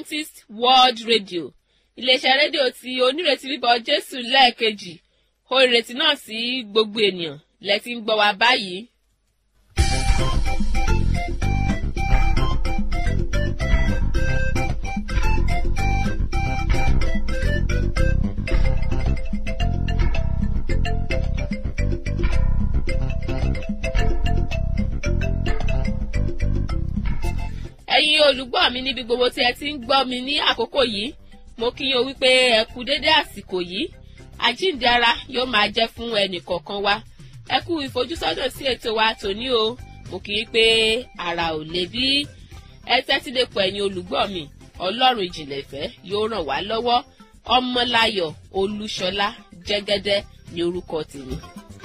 adventist world radio iléeṣẹ́ rédíò tí onírètí bíbọ̀ jésù lẹ́ẹ̀kejì ó ìrètí náà sí gbogbo ènìyàn lẹ́tí ń gbọ́ wa báyìí. ẹ̀yin olùgbọ́ mi níbi gbogbo tí ẹ ti ń gbọ́ mi ní àkókò yìí mo kí yín o wípé ẹ kú dédé àsìkò yìí àjíǹde ara yóò máa jẹ́ fún ẹnì kọ̀ọ̀kan wa ẹ kú ìfojúsọ́nà sí ètò wa tòní o mo kì í pé ara ò lè bí ẹ tẹ́tí lè pọ̀ ẹ̀yin olùgbọ́ mi ọlọ́run ìjìnlẹ̀ ìfẹ́ yóò ràn wá lọ́wọ́ ọmọláyọ̀ olúṣọlá jẹ́gẹ́dẹ́ ní orúkọ tèmi.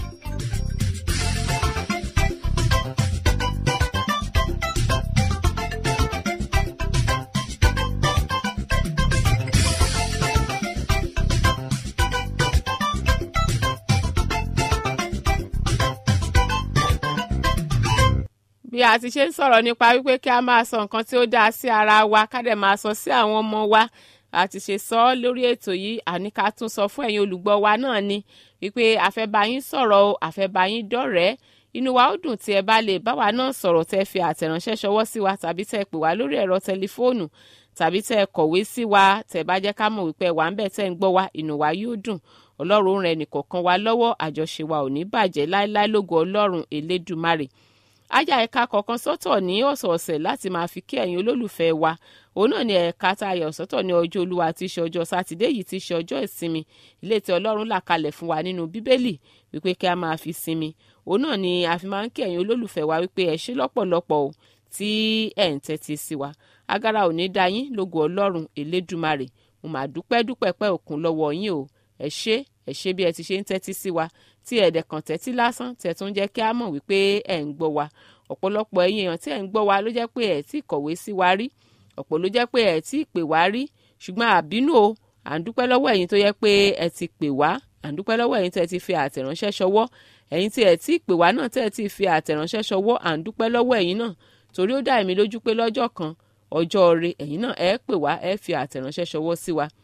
bí a ti ṣe ń sọ̀rọ̀ nípa wípé kí a máa sọ nǹkan tí ó dáa sí ara wa ká dẹ̀ máa sọ sí àwọn ọmọ wa a ti ṣe sọ ọ́ lórí ètò yìí àní ká tún sọ fún ẹ̀yin olùgbọ́ wa náà ni wípé àfẹ́báyín sọ̀rọ̀ o àfẹ́báyín dọ̀rẹ́ inú wa ó dùn tí ẹ bá lè bá wa náà sọ̀rọ̀ tẹ́ fi àtẹ̀ránṣẹ́ ṣọwọ́ sí wa tàbí tẹ́ pè wá lórí ẹ̀rọ tẹlifóònù tàbí tẹ́ kọ̀wé sí wa tẹ́ bá jẹ́ ká mọ̀ wípé wà ń bẹ̀ tẹ́ ń gbọ́ wa inú wa yóò dùn ọlọ́run rẹ̀ nìkọ̀ọ̀kan wa lọ́wọ́ àjọṣe wa ò ní bàjẹ́ láéláé lógo ọlọ́run elédùmarè ajá ẹ̀ka kọ̀ọ̀kan sọ́tọ̀ ní ọ̀sọ̀ọ̀sẹ̀ láti máa fi kí ẹ̀yin olólùfẹ́ wa òun náà ni ẹ̀ka tá a yà sọ́tọ̀ ní ọjọ́ olúwa tí í ṣe ọjọ́ sátidé yìí tí í ṣe ọjọ́ ìsinmi ilé tí ọlọ́run là kalẹ̀ fún wa nínú bíbélì wípé kí a máa fi sinmi òun náà ni a fi máa ń kí ẹ̀yin olólùfẹ́ wa wípé ẹ ṣé lọ́pọ̀lọpọ̀ o tí ẹ̀ ń tẹ́tí sí wa agara ò ní dá yín lógo ọlọ́run elédùmarè mo máa dúpẹ́ dúpẹ́ pẹ́ òkun lọ́wọ́ yín o ẹ ṣé ẹ ṣé bí ẹ ti ṣe ń tẹ́tí sí wa tí ẹ̀dẹ̀ kan tẹ́tí lásán tẹ̀ tún jẹ́ kí a mọ̀ wípé ẹ̀ ń gbọ́ wa ọ̀pọ̀lọpọ̀ ẹ̀yin èèyàn tí ẹ̀ ń gbọ́ wa ló jẹ́ pé ẹ̀ tí kọ̀wé sí wa rí ọ̀pọ̀ ló jẹ́ pé ẹ̀ tí pè wá rí ṣùgbọ́n àbínú o à ń dúpẹ́ lọ́wọ́ ẹ̀yin tó yẹ pé ẹ ti pè wá à ń dúpẹ́ lọ́wọ́ ẹ̀yin tẹ́ ti fi àtẹ̀ránṣẹ́ ṣọwọ́ ẹ̀yin tí ẹ̀ tí pè wá náà tẹ́ ti fi àtẹ̀ránṣẹ́ ṣọwọ́ à ń dúpẹ́ lọ́wọ́ ẹ̀yin náà torí ó dá èmi lójú pé lọ́jọ́ kan ọjọ́ ire ẹ̀yin náà ẹ pè wá ẹ fi àtẹ̀ránṣẹ́ ṣọwọ́ sí wa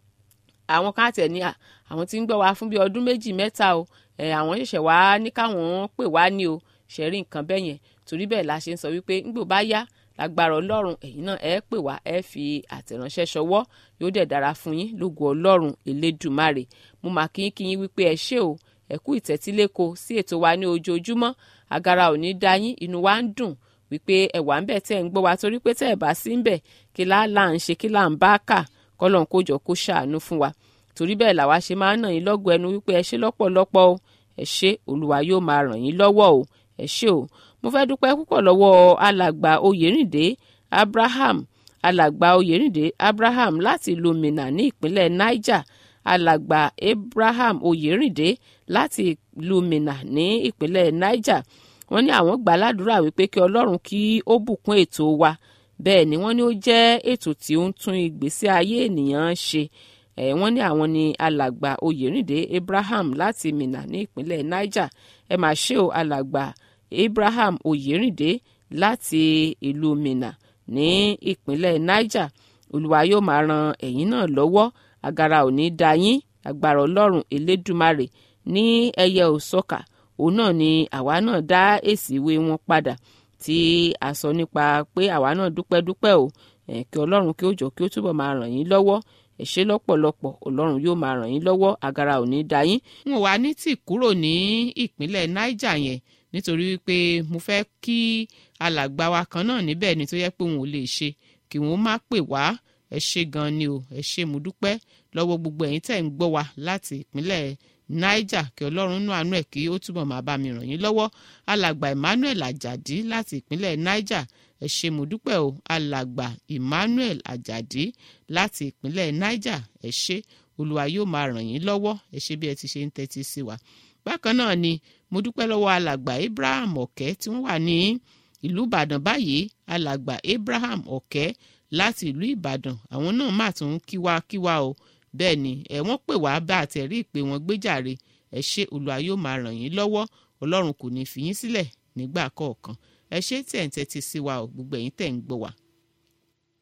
àwọn kan àtẹ̀ ní àwọn tí ń gbọ́ wa fún bí ọdún méjì mẹ́ta o ẹ̀ àwọn ṣẹ̀ṣẹ̀ wá ní káwọn pè wá ní o ṣẹ̀rí nǹkan bẹ́ẹ̀ yẹn torí bẹ́ẹ̀ la ṣe ń sọ wípé ńgbò bá yá lágbára ọlọ́run ẹ̀yin náà ẹ pè wá ẹ fi àtẹ̀ránṣẹ́ ṣọwọ́ yóò dẹ̀ dára fún yín lógo ọlọ́run elédùmarè mo máa kí yín kí yín wípé ẹ ṣé o ẹ kú ìtẹ́tíléko sí ètò wa ní ojoojúmọ́ agara ò ní dá yín inú wa ń dùn wípé ẹ wà ń bẹ̀ tẹ́ ń gbọ́ wa torí pé tẹ́ ẹ bá sí ń bẹ̀ kí lá là ń ṣe kí là ń bá kà kọ́lọ́n kó jọ kó ṣàánú fún wa torí bẹ́ẹ̀ làwa ṣe máa ń nà yín lọ́gọ̀ ẹnu wípé ẹ ṣé lọ́pọ̀lọpọ̀ o ẹ ṣé olúwa yóò máa ràn yín lọ́wọ́ o ẹ ṣé o mo fẹ́ dúpẹ́ púpọ̀ lọ́wọ́ alàgbà oyèrìndé abraham alàgbà oyèrìndé abraham láti ìlú minna ní ìpínlẹ̀ niger alàgbà abraham oyèrìndé láti ìlú minna ní ìpínlẹ̀ niger wọ́n ní àwọn gbà ládùúrà wípé kí ọlọ́run kí ó bùkún ètò wa bẹ́ẹ̀ ni wọ́n ní ó jẹ́ ètò tí ó ń tún ìgbésí ayé ènìyàn ṣe ẹ̀ wọ́n ní àwọn ni alàgbà oyèrìndé abraham láti minna ní ìpínlẹ̀ niger ẹ máa ṣe o alàgbà abraham oyèrìndé láti ìlú minna ní ìpínlẹ̀ niger olúwa yóò máa ran ẹ̀yin náà lọ́wọ́ agara ò ní dá yín agbára ọlọ́run elédùmarè ní ẹyẹ òsọkà òun náà ni àwa náà dá èsì ìwé wọn padà tí a sọ nípa pé àwa náà dúpẹ́ dúpẹ́ o ẹ̀ kí ọlọ́run kí ó jọ kí ó túbọ̀ máa ràn yín lọ́wọ́ ẹ ṣé lọ́pọ̀lọpọ̀ ọlọ́run yóò máa ràn yín lọ́wọ́ agara ò ní dá yín. n ò wá ní tì kúrò ní ìpínlẹ̀ niger yẹn nítorí wípé mo fẹ́ kí alàgbà wa kan náà níbẹ̀ ni tó yẹ pé òun ò lè ṣe kí wọ́n má pè wá ẹ ṣé gan ni o ẹ ṣé mo dúpẹ́ lọ́wọ́ gbogbo ẹ̀yin tẹ̀ ń gbọ́ wa láti ìpínlẹ̀ niger kí ọlọ́run nú àánú ẹ̀ kí ó túbọ̀ máa bá mi ràn yín lọ́wọ́ alàgbà emmanuel ajadi láti ìpínlẹ̀ niger ẹ ṣé mo dúpẹ́ o alàgbà emmanuel ajadi láti ìpínlẹ̀ niger ẹ ṣé olúwa yóò máa ràn yín lọ́wọ́ ẹ ṣé bí ẹ ti ṣe ń tẹ́tí sí wa bákan náà ni mo dúpẹ́ lọ́wọ́ alàgbà abraham ọ̀kẹ́ tí wọ́n wà ní ìlú ìbàdàn báyìí alàgbà abraham ọ̀kẹ́ láti ìlú ìbàdàn àwọn náà má tún kíwá kíwá o bẹ́ẹ̀ ni ẹ̀ wọ́n pè wá bá àtẹ̀rí ìpè wọn gbéjàre ẹ ṣé olúwa yóò máa ràn yín lọ́wọ́ ọlọ́run kò ní fi yín sílẹ̀ nígbà kọ̀ọ̀kan ẹ ṣé tẹ̀ ń tẹ́tí sí wa o gbogbo ẹ̀yin tẹ̀ ń gbọ́ wa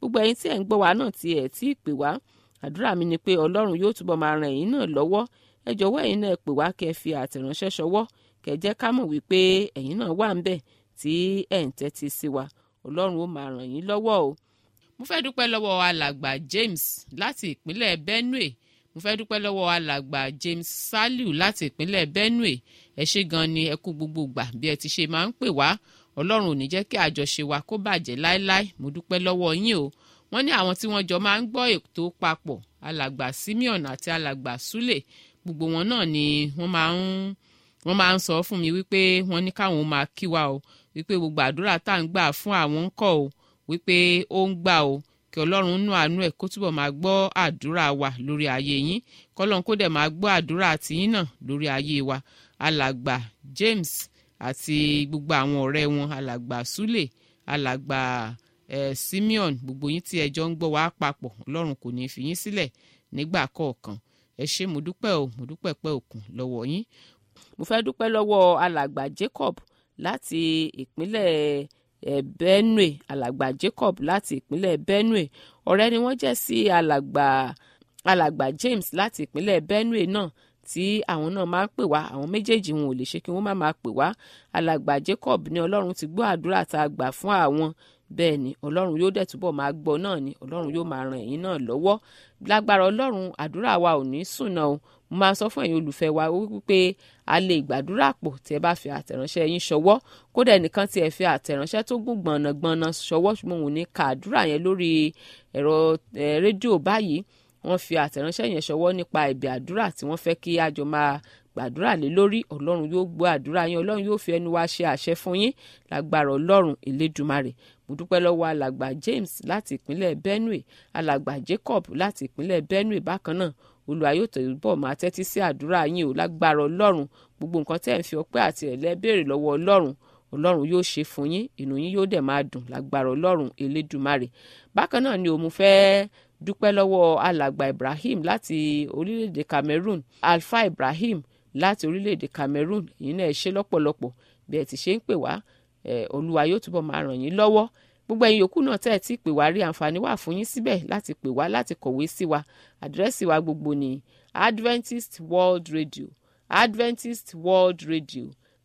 gbogbo ẹ̀yin tí ẹ̀ ń gbọ́ wa náà tí ẹ̀ tí ì pè wá àdúrà mi ni pé ọlọ́run yóò túbọ̀ máa ran ẹ̀yin náà lọ́wọ́ ẹ jọ̀wọ́ ẹ̀yin náà pè wá kẹ́ ẹ fi àtẹ̀ránṣẹ́ ṣọwọ́ kẹ́ ẹ jẹ́ ká mọ̀ wípé ẹ̀yin náà wà ń bẹ̀ tí ẹ̀ ń tẹ́tí sí wa ọlọ́run ó máa ràn yín lọ́wọ́ o. mo fẹ́ dúpẹ́ lọ́wọ́ alàgbà James láti ìpínlẹ̀ Benue mo fẹ́ dúpẹ́ lọ́wọ́ alàgbà James Saliu láti ìpínlẹ̀ Benue ẹ ṣé gan ni ẹ kú gbogbo gbà bí ẹ ti ṣe máa ń pè wá ọlọ́run ò ní jẹ́ kí àjọṣe wa kó bàjẹ́ láéláé mo dúpẹ́ lọ́wọ́ yín o wọ́n ní àwọn tí wọ́n jọ máa ń gbọ́ ètò papọ̀ alàgbà Simeon àti alàgbà Sule gbogbo wọn náà ni wọ́n máa ń wọ́n máa ń sọ fún mi wípé wọ́n ní káwọn máa kí wa o wípé gbogbo àdúrà tá à ń gbà fún àwọn ń kọ́ o wípé ó ń gbà o kí ọlọ́run nú àánú ẹ̀ kó túbọ̀ máa gbọ́ àdúrà wa lórí ayé yín kọ́lọ́run kó dẹ̀ máa gbọ́ àdúrà tiyín náà lórí ayé wa alàgbà James àti gbogbo àwọn ọ̀rẹ́ wọn alàgbà Sule alàgbà eh, Simeon gbogbo yín tí ẹjọ́ ń gbọ́ wá papọ̀ ọlọ́run kò ní í fi yín sílẹ̀ nígbà kọ̀ọ̀kan ẹ ṣé mo dúpẹ́ o mo dúpẹ́ pẹ́ òkun lọ́wọ́ yín. mo fẹ́ dúpẹ́ lọ́wọ́ alàgbà Jacob láti ìpínlẹ̀ eh, Benue alàgbà Jacob láti ìpínlẹ̀ Benue ọ̀rẹ́ ni wọ́n jẹ́ sí alàgbà alàgbà James láti ìpínlẹ̀ Benue náà tí àwọn náà máa ń pè wá àwọn méjèèjì wọn ò lè ṣe kí wọ́n má máa pè wá alàgbà Jacob ní ọlọ́run ti gbọ́ àdúrà tá a gbà fún àwọn bẹ́ẹ̀ ni ọlọ́run yóò dẹ̀ túbọ̀ máa gbọ́ náà ni ọlọ́run yóò máa ran ẹ̀yin náà lọ́wọ́ lágbára ọlọ́run àdúrà wa ò ní sùnà o mo máa sọ fún ẹ̀yin olùfẹ́ wa wípé a lè gbàdúrà pọ̀ tí ẹ bá fi àtẹ̀ránṣẹ́ yín ṣọwọ́ kódà ẹnìkan tí ẹ fi àtẹ̀ránṣẹ́ tó gùn gbọ̀nàgbọ̀nà ṣọwọ́ ṣùgbọ́n òun ní ka àdúrà yẹn lórí ẹ̀rọ rédíò báyìí wọ́n fi àtẹ̀ránṣẹ́ yẹn ṣọwọ́ nípa ẹ̀bẹ̀ àdúrà tí wọ́n fẹ́ kí àjọ máa gbàdúrà lé lórí ọlọ́run yóò gbọ́ àdúrà yín ọlọ́run yóò fi ẹnu wa ṣe àṣẹ fún yín lágbára ọlọ́run elédùmarè mo dúpẹ́ lọ́wọ́ alàgbà James láti ìpínlẹ̀ Benue alàgbà Jacob láti ìpínlẹ̀ Benue bákan náà Olúwa yóò tẹ̀bọ̀ máa tẹ́tí sí àdúrà yín o lágbára ọlọ́run gbogbo nǹkan tẹ́ ẹ̀ ń fi ọpẹ́ àti ẹ̀lẹ́ béèrè lọ́wọ́ ọlọ́run ọlọ́run yóò ṣe fún yín inú yín yóò dẹ̀ máa dùn lágbára ọlọ́run elédùmarè bákan náà ni òun fẹ́ dúpẹ́ lọ́wọ́ alàgbà Ibrahim láti orílẹ̀-èdè Cameroon Alfa Ibrahim láti orílẹ̀-èdè Cameroon èyí náà ẹ ṣé lọ́pọ̀lọpọ̀ bí ẹ ti ṣe ń pè wá olúwa yóò túbọ̀ máa ràn yín lọ́wọ́ gbogbo ẹ̀yin yòókù náà tẹ́ ẹ̀ tí pè wá rí àǹfààní wà fún yín síbẹ̀ láti pè wá láti kọ̀wé sí wa àdírẹ́sì wa gbogbo ní Adventist World Radio Adventist World Radio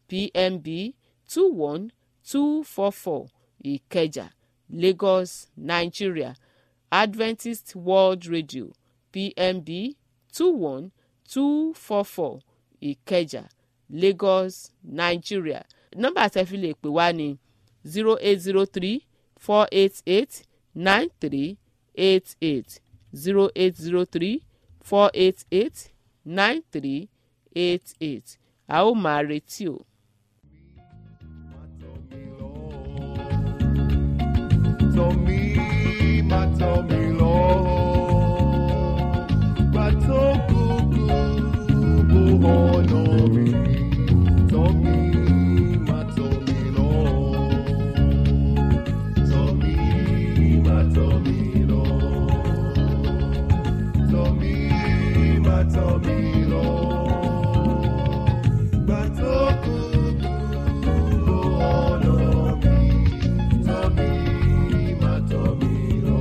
PMB two one two four four Ìkẹjà Lagos Nigeria Adventist World Radio PMB two one two four four Ìkẹjà Lagos Nigeria nọ́mbà tẹ́ fi lè pè wá ní zero eight zero three four eight eight nine three eight eight zero eight zero three four eight eight nine three eight eight a ó máa retí o. Tọ́ mi, má tọ́ mi lọ. Gbà tó kúkú bó ọ̀nà mi. Tọ́ mi, má tọ́ mi lọ. Tọ́ mi, má tọ́ mi lọ. Tọ́ mi, má tọ́ mi lọ. Gbà tó kúkú bó ọ̀nà mi. Tọ́ mi, má tọ́ mi lọ.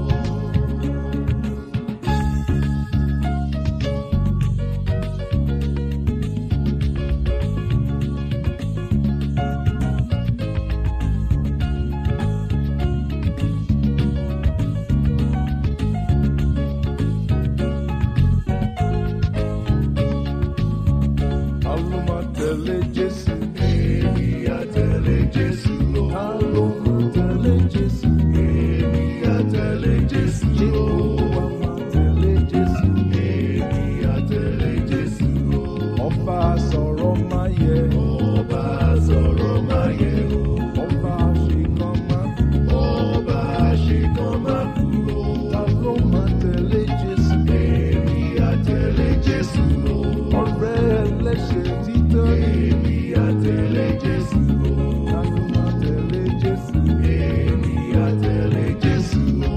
Àlọ́ máa tẹ̀lé Jésù. Èmi á tẹ̀lé Jésù lọ. Àlọ́ máa tẹ̀lé Jésù. Èmi á tẹ̀lé Jésù lọ. Jehova máa tẹ̀lé Jésù. Èmi á tẹ̀lé Jésù lọ. Ọba sọ̀rọ̀ máa yẹ. Ọba sọ̀rọ̀ máa yẹ o. Ọba àṣekàn máa kú. Ọba àṣekàn máa kú o. Ta ló máa tẹ̀lé Jésù? Èmi á tẹ̀lé Jésù lọ. Ọ̀rẹ́ ẹlẹ́ṣẹ̀ títọ́ ni. Èmi á tẹ̀lé Jésù lọ. Ta ló máa tẹ̀lé Jésù? Èmi á tẹ̀lé Jésù lọ.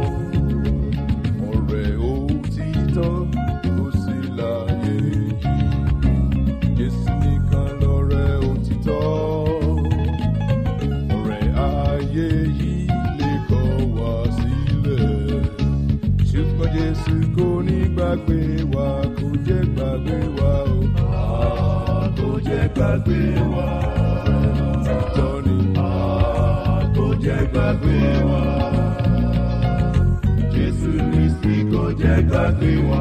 Ọ̀rẹ́ òtítọ́ kò sí láyé yìí. Jésù nìkan lọ̀rẹ́ òtítọ́. Ọ̀rẹ́ ayé yìí lè kọ̀ wá sílẹ̀. gbàgbé wa kò jẹ́ gbàgbé wa o. kò jẹ́ gbàgbé wa. títọ́ ni. kò jẹ́ gbàgbé wa. Jésù Kristi kò jẹ́ gbàgbé wa.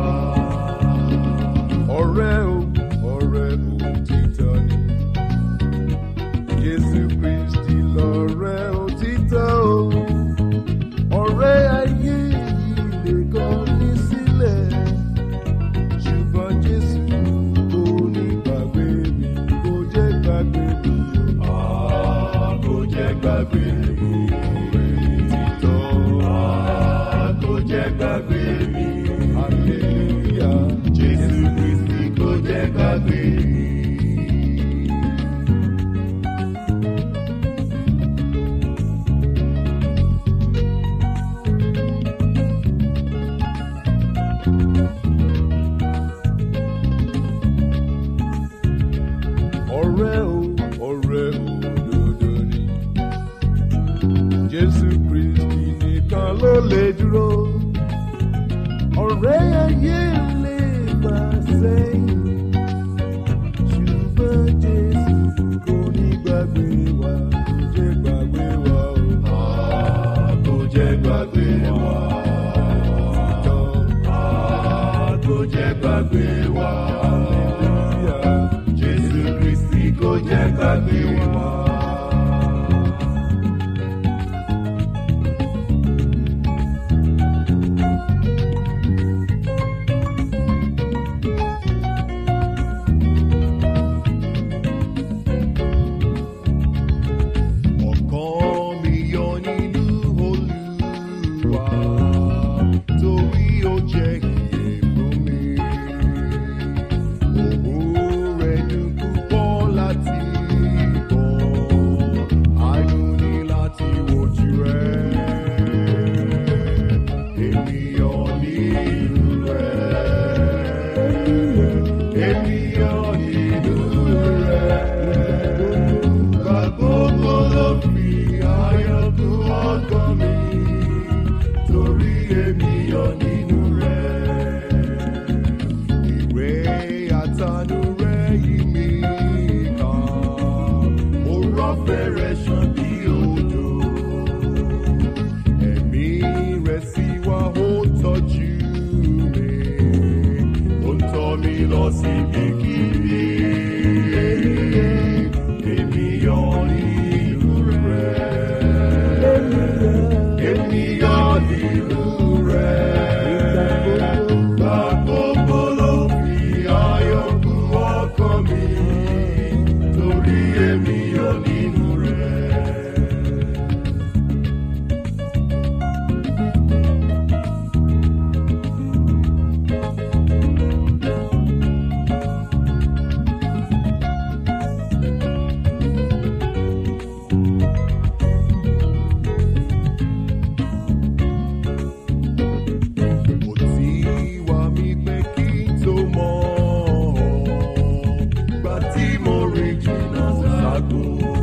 ọ̀rẹ́ o ọ̀rẹ́ òtítọ́ ni. Jésù Kristi lọ̀rẹ́ òtítọ́ o. ọ̀rẹ́ ayé yìí lè kàn ní sílẹ̀. ṣùgbọ́n Jésù kò ní gbàgbé mi kò jẹ́ gbàgbé mi o. kò jẹ́ gbàgbé mi. òtítọ́ kò jẹ́ gbàgbé mi. hallelujah. Jésù Kristi kò jẹ́ gbàgbé mi. ọ̀rẹ́ o ọ̀rẹ́ òdodo ni jésù kristi nìkan ló lè dúró ọ̀rẹ́ ayé lè gbà sẹ́yìn ṣùgbọ́n jésù kò ní gbàgbé wa kò jẹ́ gbàgbé wa o. kò jẹ́ gbàgbé wa. kò jẹ́ gbàgbé wa. Jésù Kristi kò jẹ́ gbàgbé wa. Ọkàn mi yọ nínú Olúwa, torí ó jẹ́ ìyè fún mi. Òun rẹ̀ dùn púpọ̀ láti bọ̀, àánú ni láti wojú rẹ̀. Èmi yọ nínú rẹ̀. Èmi yọ nínú rẹ̀. Gbàgbogbo ló fi ayọ̀ kún ọkàn mi, torí èmi yọ nínú rẹ̀. Ìwé àtànú rẹ̀ yí mi ká, ó rọ́fẹ́ rẹ̀ ṣàn bí odò. Ẹ̀mí rẹ̀ sì wá ó tọ́jú mi, ó ń tọ́ mi lọ síbi kíbi. Èmi yọ nínú rẹ̀. Èmi yọ nínú rẹ̀. Gbàgbogbo ló fi ayọ̀ kún ọkàn mi, torí èmi yọ nínú rẹ̀. Kò tí wá mi pé kí n tó mọ̀ ọ́, gbà tí mo rìn jìnnà ságo.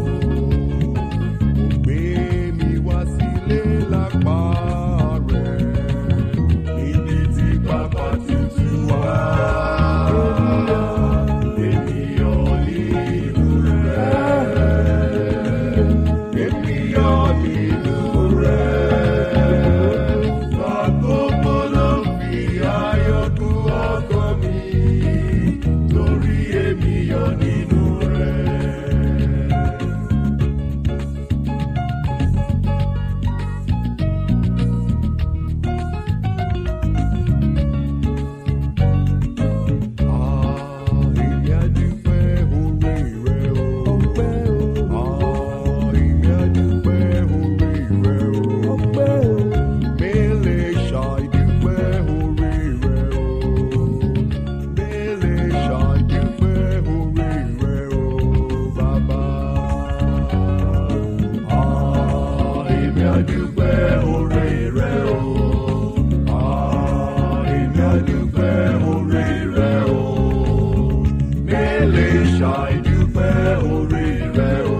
Kò gbé mi wá sílé lápá rẹ̀, níbi tí pápá tutù wá. Ènìyàn nínú rẹ̀, ènìyàn nínú rẹ̀. Gbàgbogbo ló fi ayọ̀ kún ọkàn mi, torí èmi yọ nínú rẹ̀. Èmi á dúpẹ́ oore rẹ o. Èmi á dúpẹ́ oore rẹ o. Mele ṣàìdúpẹ́ oore rẹ o. Mele ṣàìdúpẹ́ oore rẹ o, bàbá. Èmi á dúpẹ́ oore rẹ o. Èmi á dúpẹ́ oore rẹ o. Mele ṣàìdúpẹ́ oore rẹ o.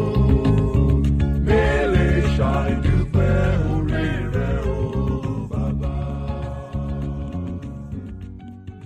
Mele ṣàìdúpẹ́ oore rẹ o, bàbá.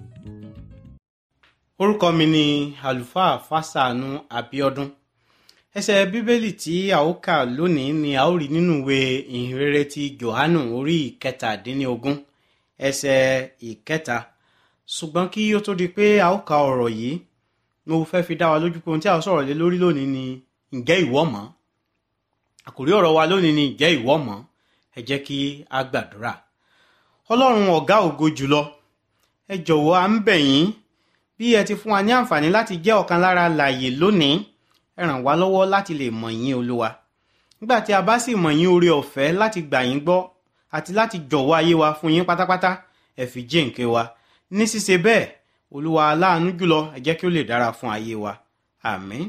orúkọ mi ni àlùfáà fásánù abiodun ẹsẹ bíbélì tí a ó kà lónìí ni a ó rí nínú ìwé ìhìnrere ti johannu orí ìkẹtàdínlógún ẹsẹ ìkẹta ṣùgbọ́n kí ó tó di pé a ó ka ọ̀rọ̀ yìí mo fẹ́ fi dá wa lójú pé ohun tí a ó sọ̀rọ̀ lé lórí lónìí ni ǹjẹ́ ìwọ mọ̀ àkòrí ọ̀rọ̀ wa lónìí ni ǹjẹ́ ìwọ mọ̀ ẹ jẹ́ kí a gbàdúrà ọlọ́run ọ̀gá ògo jùlọ ẹ jọ̀wọ́ à ń bẹ̀ yín bí ẹ ti fún wa ní àǹfààní láti jẹ́ ọ̀kan lára láàyè lónìí ẹ ràn wá lọ́wọ́ láti lè mọ̀ yín olúwa nígbà tí a bá sì mọ̀ yín oore ọ̀fẹ́ láti gbà yín gbọ́ àti láti jọ̀wọ́ ayé wa fún yín pátápátá ẹ fi jíǹkí wa ní ṣíṣe bẹ́ẹ̀ olúwa aláàánú jùlọ ẹ jẹ́ kí ó lè dára fún ayé wa àmín.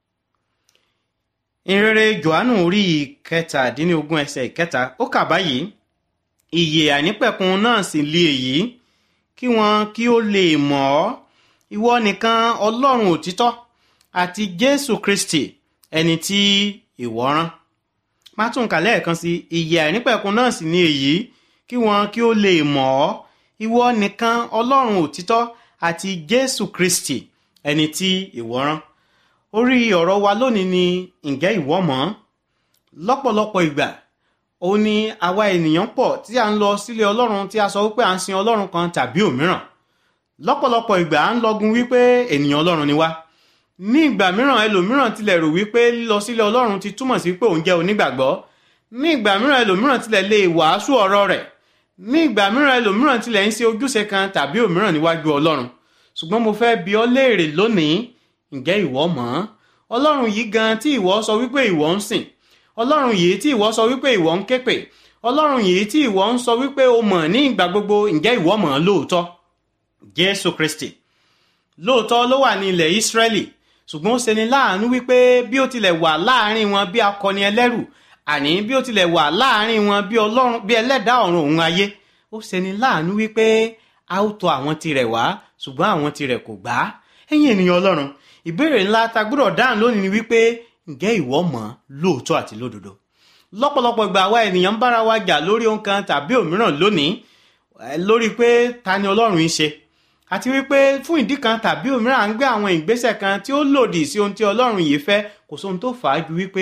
ìrere johannu orí ìkẹtàdínlógún ẹsẹ̀ ìkẹta ó kà báyìí ìyè àìnípẹ̀kun náà sì lé èyí kí wọn kí ó lè mọ̀ ọ́ ìwọ nìkan ọlọ́run òtítọ́ àti jésù kristi ẹni tí ìwọ rán má tún kà lẹ́ẹ̀kan sí ìyè àìnípẹ̀kun náà sì ní èyí kí wọn kí ó lè mọ̀ ọ́ ìwọ nìkan ọlọ́run òtítọ́ àti jésù kristi ẹni tí ìwọ rán orí ọ̀rọ̀ wa lónìí ni ǹjẹ́ ìwọ mọ̀ lọ́pọ̀lọpọ̀ ìgbà ó ní àwa ènìyàn pọ̀ tí a ń lọ sílé ọlọ́run tí a sọ wípé à ń sin ọlọ́run kan tàbí òmíràn lọ́pọ̀lọpọ̀ ìgbà à ń lọgun wípé ènìyàn ọlọ́run ni wá ní ìgbà mìíràn ẹlòmíràn tilẹ̀ rò wípé lílọ sílé ọlọ́run ti túmọ̀ sí pé òun jẹ́ onígbàgbọ́ ní ìgbà mìíràn ẹlòmíràn tilẹ̀ lè wàásù ọ̀rọ̀ rẹ̀ ní ìgbà mìíràn ẹlòmíràn tilẹ̀ ń ṣe ojúṣe kan tàbí òmíràn níwájú ọlọ́run ṣùgbọ́n mo fẹ́ bi ọ́ léèrè lónìí ǹjẹ́ ìwọ mọ̀ ọlọ́run yìí gan tí ìwọ sọ wípé ìwọ ń sìn ọlọ́run yìí tí ìwọ sọ wípé ìwọ ń képè ọlọ́run yìí tí ìwọ ń sọ wípé o mọ̀ ní ìgbà gbogbo ǹjẹ́ ìwọ mọ̀ lóòótọ́ jésù kristi lóòótọ́ ló wà ní ilẹ̀ ìsírẹ́lì ṣùgbọ́n ó ṣeni láàánú wípé bí ó tilẹ̀ wà láàrin wọn bí akọni ẹlẹ́rù àní bí ó tilẹ̀ wà láàrin wọn bí ọlọ́run bí ẹlẹ́dàá ọ̀run òun ayé ó ṣeni láàánú wípé a ó tọ̀ àwọn tirẹ̀ wá ṣùgbọ́n àwọn tirẹ̀ kò gbà á ẹ̀yin ènìyàn ọlọ́run ìbéèrè ńlá ta gbọ́dọ̀ dáhùn lónìí ni wípé ǹjẹ́ ìwọ mọ̀ lóòótọ́ àti lódodo lọ́pọ̀lọpọ̀ ìgbà àwa ènìyàn ń bára wa jà lórí ohun kan tàbí òmíràn lónìí lórí pé ta ni ọlọ́run ń ṣe àti wípé fún ìdí kan tàbí òmíràn à ń gbé àwọn ìgbésẹ̀ kan tí ó lòdì sí ohun tí ọlọ́run yìí fẹ́ kò sóhun tó fà á ju wípé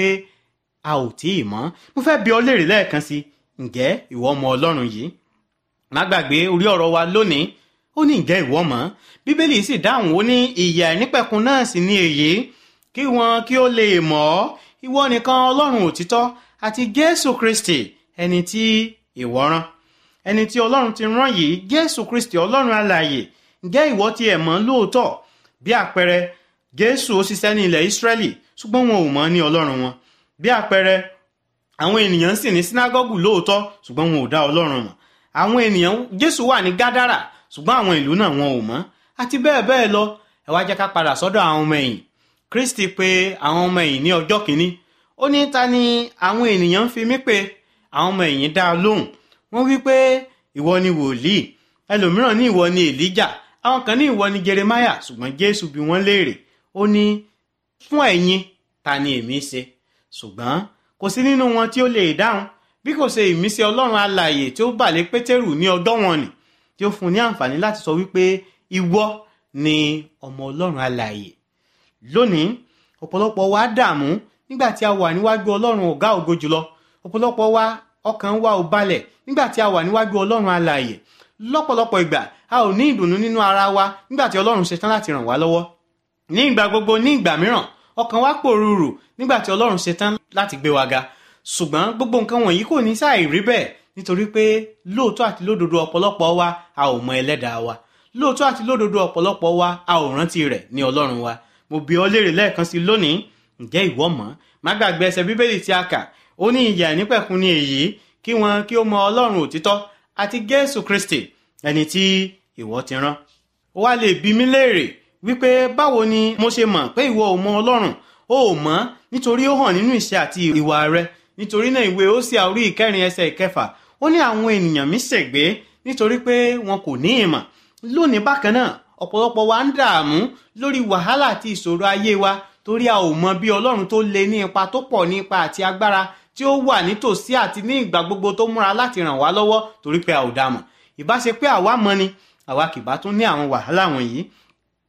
a ò tí ì mọ̀ mo fẹ́ bi ọ́ léèrè lẹ́ẹ̀kan sí ǹjẹ́ ìwọ mọ̀ ọlọ́run yìí má gbàgbé orí ọ̀rọ̀ wa lónìí ó ní ǹjẹ́ ìwọ mọ̀ bíbélì sì dáhùn ó ní ìyè àìnípẹ̀kun náà sì ní èyí kí wọn kí ó lè mọ̀ ọ́ ìwọ nìkan ọlọ́run òtítọ́ àti jésù kristi ẹni tí ìwọ rán ẹni tí ọlọ́run ti rán yìí jésù kristi ọlọ́run alààyè ǹjẹ́ ìwọ ti ẹ̀ mọ̀ lóòótọ́ bí àpẹẹrẹ jésù ó ṣiṣẹ́ ní ilẹ̀ ìsírẹ́lì ṣùgbọ́n wọn ò mọ̀ ní ọlọ́run wọn bí àpẹẹrẹ àwọn ènìyàn sì ní sínágọ́gù lóòótọ́ ṣùgbọ́n wọn ò dá ọlọ́run mọ̀ àwọn ènìyàn jésù wà ní gádàrà ṣùgbọ́n àwọn ìlú náà wọn ò mọ̀ àti bẹ́ẹ̀ bẹ́ẹ̀ lọ ẹ wá jẹ́ ká padà sọ́dọ̀ àwọn ọmọ ẹ̀yìn kristi pé àwọn ọmọ ẹ̀yìn ní ọjọ́ kìíní ó ní ta ni àwọn ènìyàn ń fi mí pé àwọn ọmọ ẹ̀yìn dá a lóhùn wọ́n wí pé ìwọ ni wòlíì ẹlòmíràn ní ìwọ ni èlíjà àwọn kan ní ìwọ ni jeremaya ṣùgbọ́n jésù bí wọ́n léèrè ó ní fún ẹ̀yin ta ni èmi ṣe ṣùgbọ́n kò sí nínú wọn tí ó lè dáhùn bí kò ṣe ìmísí ọlọ́run alààyè tí ó bà lé pétérù ní ọjọ́ wọn nì tí ó fún ní àǹfààní láti sọ wípé ìwọ ni ọmọ ọlọ́run alààyè lónìí ọ̀pọ̀lọpọ̀ wa dààmú nígbà tí a wà níwájú ọlọ́run ọ̀gá ògo jùlọ ọ̀pọ̀lọpọ̀ wa ọkàn wa ò balẹ̀ nígbà tí a wà níwájú ọlọ́run alààyè lọ́pọ̀lọpọ̀ ìgbà a ò ní ìdùnnú nínú ara wa nígbà tí ọlọ́run ṣetán láti ràn wá lọ́wọ́ ní ìgbà gbogbo ní ìgbà mìíràn ọkàn wa pòrúurù nígbà tí ọlọ́run ṣetán láti gbé wa ga ṣùgbọ́n gbogbo nǹkan wọ̀nyí kò ní sáà rí bẹ́ẹ̀ nítorí pé lóòótọ́ àti lódodo ọ̀pọ̀lọpọ̀ wa a ò mọ ẹlẹ́dàá wa lóòótọ́ àti lódodo ọ̀pọ̀lọpọ̀ wa a ò rántí rẹ̀ ní ọlọ́run wa mo bi ọ́ léèrè lẹ́ẹ̀kan sí lónìí ǹjẹ́ ìwọ mọ̀ má gbàgbé ẹsẹ̀ bíbélì tí a kà ó ní ìyà nípẹ̀kun ni èyí kí wọn kí ó mọ ọlọ́run òtítọ́ àti jésù kristi ẹni tí ìwọ ti rán ó wá lè bi mí léèrè wípé báwo ni mo ṣe mọ̀ pé ìwọ ò mọ ọlọ́run ó ò mọ̀ nítorí ó hàn nínú ìṣe àti ìwà rẹ nítorí náà ìwé ó sì àórí ìkẹrin ẹsẹ̀ ìkẹfà ó ní àwọn ènìyàn mi ṣègbé nítorí pé wọn kò ní ìmọ̀ lónìí bákan náà ọ̀pọ̀lọpọ̀ wa ń dààmú lórí wàhálà àti ìṣòro ayé wa torí a ò mọ bí ọlọ́run tó le ní ipa tó pọ̀ ní ipa àti agbára tí ó wà nítòsí àti ní ìgbà gbogbo tó múra láti ràn wá lọ́wọ́ torí pé a ò dàmọ̀ ìbá ṣe pé àwa mọ̀ ni àwa kì bá tún ní àwọn wàhálà wọ̀nyí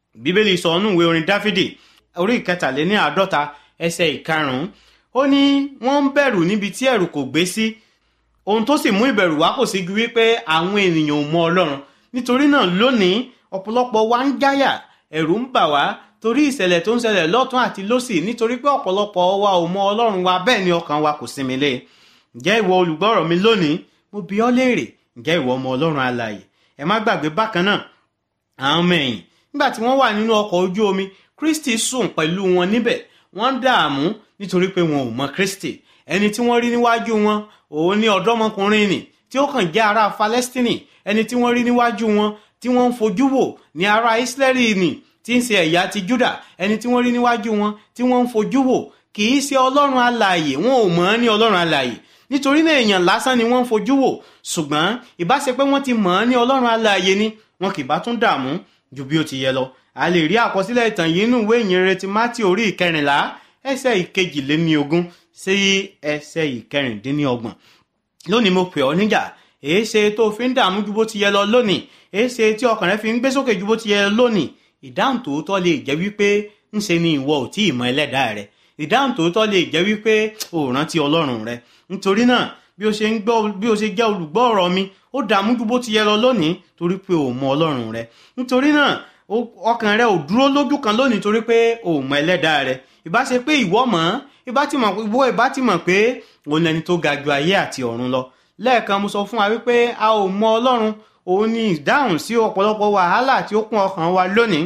bíbélì sọ ọ́nù ìwé orin dáfídì orí ìkẹtàléní àádọ́ta ẹsẹ̀ ìkarùn-ún ó ní wọ́n ń bẹ̀rù níbi tí ẹ̀rù kò gbé sí ohun tó sì mú ìbẹ̀rù wá kò sí ju wípé àwọn ènìyàn ò mọ ọlọ́run nítorí náà lónìí ọ̀pọ̀lọpọ̀ wa ń jáyà ẹ̀rù ń bà wá torí ìṣẹ̀lẹ̀ tó ń ṣẹlẹ̀ lọ́tún àti lọ́sì nítorí pé ọ̀pọ̀lọpọ̀ wa ò mọ ọlọ́run wa bẹ́ẹ̀ ni ọkàn wa kò sinmi lé ǹjẹ́ ìwọ olùgbọ́rọ̀ mi lónìí mo bi ọ́ léèrè ǹjẹ́ ìwọ ọmọ ọlọ́run alààyè ẹ má gbàgbé bákan náà àwọn ọmọ ẹ̀yìn nígbà tí wọ́n wà nínú ọkọ̀ ojú omi kristi sùn pẹ̀lú wọn níbẹ̀ wọ́n dààmú nítorí pé wọn ò mọ kristi ẹni tí wọ́n rí níwájú wọn òun ní ọ̀dọ́mọkùnrin nì tí ó kàn jẹ́ ará falẹ́stínì ẹni tí wọ́n rí níwájú wọn tí wọ́n ń fojú wò ní ará ísírẹ́lì nì tí ń ṣe ẹ̀yà ti júdà ẹni tí wọ́n rí níwájú wọn tí wọ́n ń fojú wò kì í ṣe ọlọ́run alààyè wọn ò mọ̀ ọ́ ní ọlọ́run alààyè nítorí náà èèyàn lásán ni wọ́n ń fojú wò ṣùgbọ́n ìbá ṣe pé wọ́n ti mọ̀ ọ́ ní ọlọ́run alààyè ni wọn kì bá tún dààmú ju bí ó ti yẹ lọ a lè rí àkọsílẹ̀ ìtàn yìí nínú ìwé ìyìnrere ti mátì orí ìkẹrìnlá ẹsẹ̀ ìkejìléníogún sí ẹsẹ̀ ìkẹrìndínlọ́gbọ̀n lónìí mo pè ọ́ níjà èé ṣe tó fi ń dààmú ju bó ti yẹ lọ lónìí èé ṣe tí ọkàn rẹ fi ń gbé sókè ju bó ti yẹ lọ lónìí ìdáhùn tòótọ́ lè jẹ́ wípé ń ṣe ni ìwọ ò tí ì mọ ẹlẹ́dàá rẹ ìdáhùn tòótọ́ lè jẹ́ wípé ò rántí ọlọ́run rẹ nítorí náà bí o ṣe ń gbọ́ bí o ṣe jẹ́ olùgbọ́ ọ̀rọ̀ mi ó dààmú ju bó ti yẹ lọ lónìí torí pé ò mọ ọlọ́run rẹ nítorí náà ọkàn rẹ ò dúró lójú kan lónìí torí pé ò mọ ẹlẹ́dàá rẹ ìbá ṣe pé ìwọ mọ̀ ìbá ti mọ̀ ìwọ ìbá ti mọ̀ pé òun lẹni tó ga ju ayé àti ọ̀run lọ lẹ́ẹ̀kan mo sọ fún wa wípé a ò mọ ọlọ́run òun ni ìdáhùn sí ọ̀pọ̀lọpọ̀ wàhálà tí ó kún ọkàn wa lónìí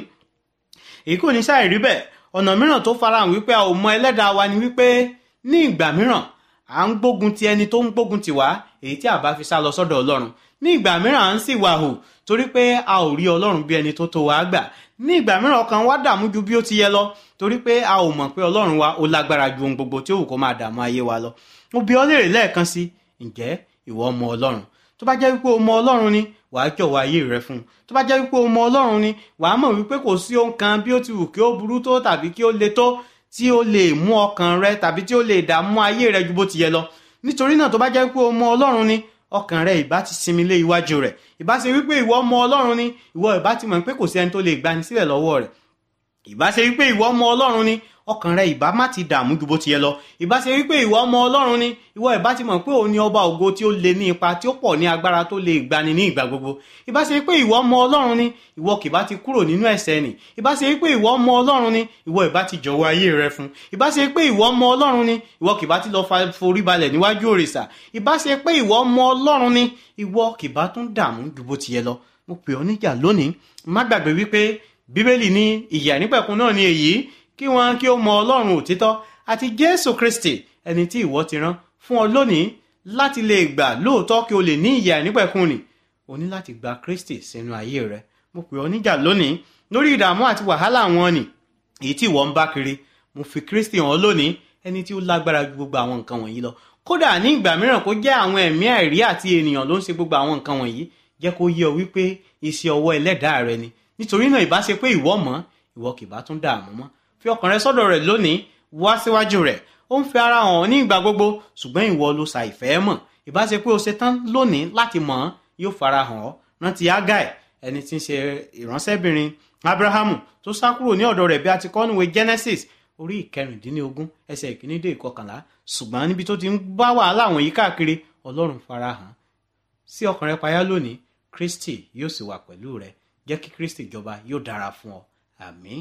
èyí kò ní ṣàì rí bẹ́ẹ̀ ọ̀nà mìíràn tó farahàn wípé a ò mọ ẹlẹ́dàá wa ni wípé ní ìgbà mìíràn à ń gbógun ti ẹni tó ń gbógun ti wá èyí tí a bá fi sá lọ sọ́dọ̀ ọlọ́run ní ìgbà mìíràn à ń sì wà hù torí pé a ò rí ọlọ́run bí ẹni tó tó wá gbà ní ìgbà mìíràn ọkàn wa dààmú ju bí ó ti yẹ lọ torí pé a ò mọ̀ pé ọlọ́run wa ó lágbára ju ohun gbogbo tí ó wù kó máa dààmú ayé wa lọ mo bi ọ́ léèrè lẹ́ẹ̀kan sí ǹjẹ́ ìwọ mọ ọlọ́run tó bá jẹ́ wípé o mọ ọlọ́run ni wàá jọ̀wọ́ ayé rẹ fún un tó bá jẹ́ wípé o mọ ọlọ́run ni wàá mọ̀ wípé kò sí ohun kan bí ó ti wù kí ó burú tó tàbí kí ó le tó tí ó lè mú ọkàn rẹ tàbí tí ó lè dààmú ayé rẹ ju bó ti yẹ lọ nítorí náà tó bá jẹ́ wípé o mọ ọlọ́run ni ọkàn rẹ ìbá ti sinmi lé iwájú rẹ ìbá ṣe wípé ìwọ mọ ọlọ́run ni ìwọ ìbá ti mọ̀ pé kò sí ẹni tó lè gbani sílẹ̀ lọ́wọ́ rẹ̀ ìbá ṣe wípé ìwọ mọ ọlọ́run ni ọkàn rẹ ìbá má ti dààmú ju bó ti yẹ lọ ìbá ṣe wípé ìwọ ọmọ ọlọ́run ni ìwọ ìbá ti mọ̀ pé òun ni ọba ògo tí ó lè ní ipa tí ó pọ̀ ní agbára tó lè gbani ní ìgbà gbogbo ìbá ṣe wípé ìwọ ọmọ ọlọ́run ni ìwọ kìbá ti kúrò nínú ẹ̀ṣẹ̀ nì ìbá ṣe wípé ìwọ ọmọ ọlọ́run ni ìwọ ìbá ti jọ̀wọ́ ayé rẹ fún ìbá ṣe pé ìwọ ọmọ ọlọ́run ni ìwọ kìbá ti lọ forí balẹ̀ níwájú òrìṣà ìbá ṣe pé ìwọ ọmọ ọlọ́run ni ìwọ kìbá tún dààmú ju bó ti yẹ lọ mo pè ọ́ níjà lónìí má gbàgbé wípé bíbélì ní ìyà nípẹ̀kun náà ni èyí kí wọn kí ó mọ ọlọ́run òtítọ́ àti jésù kristi ẹni tí ìwọ ti rán fún ọ lónìí láti lè gbà lóòótọ́ kí o lè ní ìyà nípẹ̀kun nì o ní láti gba kristi sínú ayé rẹ mo pè ọ níjà lónìí lórí ìdààmú àti wàhálà wọn nì èyí tí ìwọ ń bá kiri mo fi kristi hàn lónìí ẹni tí ó lágbára ju gbogbo àwọn nǹkan wọ̀nyí lọ kódà ní ìgbà mìíràn kó jẹ́ àwọn ẹ̀mí àìrí àti ènìyàn ló ń ṣe gbogbo àwọn nǹkan wọ̀nyí jẹ́ kó yé ọ wípé iṣẹ́ ọwọ́ ẹlẹ́dàá rẹ ni nítorí náà ìbá ṣe pé ìwọ mọ̀ ìwọ kì bá tún dààmú mọ́ fi ọkàn rẹ sọ́dọ̀ rẹ̀ lónìí wá síwájú rẹ̀ ó ń fi ara hàn ní ìgbà gbogbo ṣùgbọ́n ìwọ ló sa ìfẹ́ mọ̀ ìbá ṣe pé o ṣe tán lónìí láti mọ̀ ọ́n yóò fara hàn ọ́ rántí agai ẹni tí ń ṣe ìránṣẹ́bìnrin abrahamu tó sá kúrò ní ọ̀dọ̀ rẹ̀ bí a ti kọ́ níwèé genesis orí ìkẹrìndínlógún ẹsẹ̀ ìkíní dé ìkọkànlá ṣùgbọ́n níbi tó ti ń bá wàhálà wọ̀nyí káàkiri ọlọ́run fara hàn sí ọkàn rẹ payá lónìí kristi yóò sì wà pẹ̀lú rẹ jẹ́ kí kristi jọba yóò dára fún ọ àmín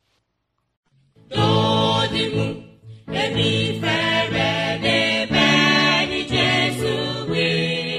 lónìí mú èmi fẹ́rẹ̀ lè bẹ́ẹ̀ ni jésù wí.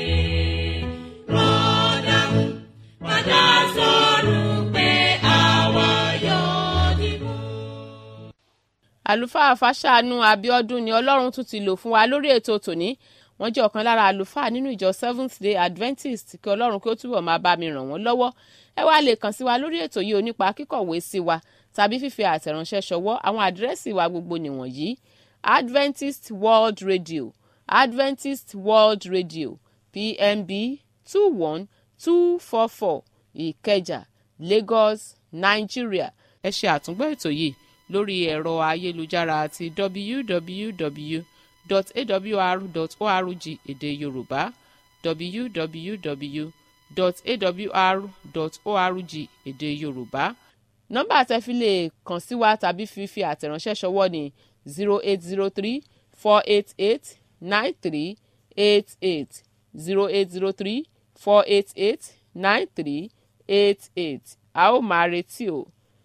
rọ́dà mú padà sọ̀rọ̀ pé àwa yóò dìbò. àlùfáà fàṣàánú abiodun ni ọlọ́run tún ti lò fún wa lórí ètò tòní wọ́n jẹ́ ọ̀kan lára àlùfáà nínú ìjọ seventh day adventist kí ọlọ́run kí ó túbọ̀ máa bá mi ràn wọ́n lọ́wọ́ ẹ wá lè kàn sí wa lórí ètò yìí onípa kíkọ̀wé sí wa tàbí fífi àtẹ̀ránṣẹ́ ṣọwọ́ àwọn àdírẹ́sì wa gbogbo nìwọ̀nyí adventist world radio adventist world radio pmb two one two four four ìkẹjà lagos nigeria ẹ ṣe àtúngbọ́ ètò yìí lórí ẹ̀rọ ayélujára àti www.awr.org èdè yorùbá www.awr.org èdè yorùbá nọ́mbà tẹ́ fi lè kàn sí wa tàbí fífi àtẹ̀ránṣẹ́ ṣọwọ́ ní zero eight zero three four eight eight nine three eight eight zero eight zero three four eight eight nine three eight eight a ó máa retí o.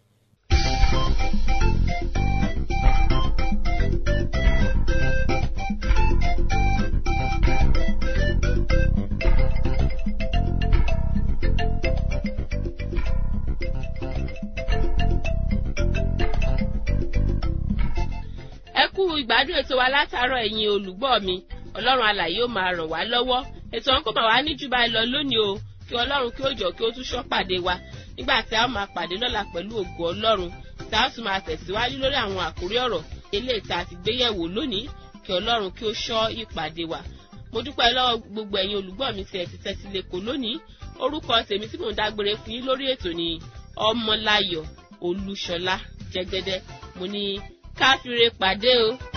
ẹ kú ìgbádùn ètò wa látàárọ̀ ẹ̀yin olùgbọ́ mi ọlọ́run alàyè ó máa ràn wá lọ́wọ́ ètò ọ̀hún kò máa wá ní jù báyìí lọ lónìí o kí ọlọ́run kí ó jọ kí ó tún ṣọ́ pàdé wa nígbà tí a ó máa pàdé lọ́la pẹ̀lú ògo ọlọ́run tí a ó tún máa tẹ̀síwájú lórí àwọn àkórí ọ̀rọ̀ eléyìí tá a ti gbé yẹ̀wò lónìí kí ọlọ́run kí ó ṣọ́ ìpàdé wa mo dúpẹ́ lọ́wọ́ gbogbo ẹ̀yin olùgbọ́ mi tí ẹ ti tẹ́tí lẹ́kọ̀ọ́ lónìí orúkọ tèmi tí mò ń dágbére fún yín lórí ètò ni ọmọláyọ̀ olúṣọlá jẹgẹdẹ mo ní káfíńre pàdé o.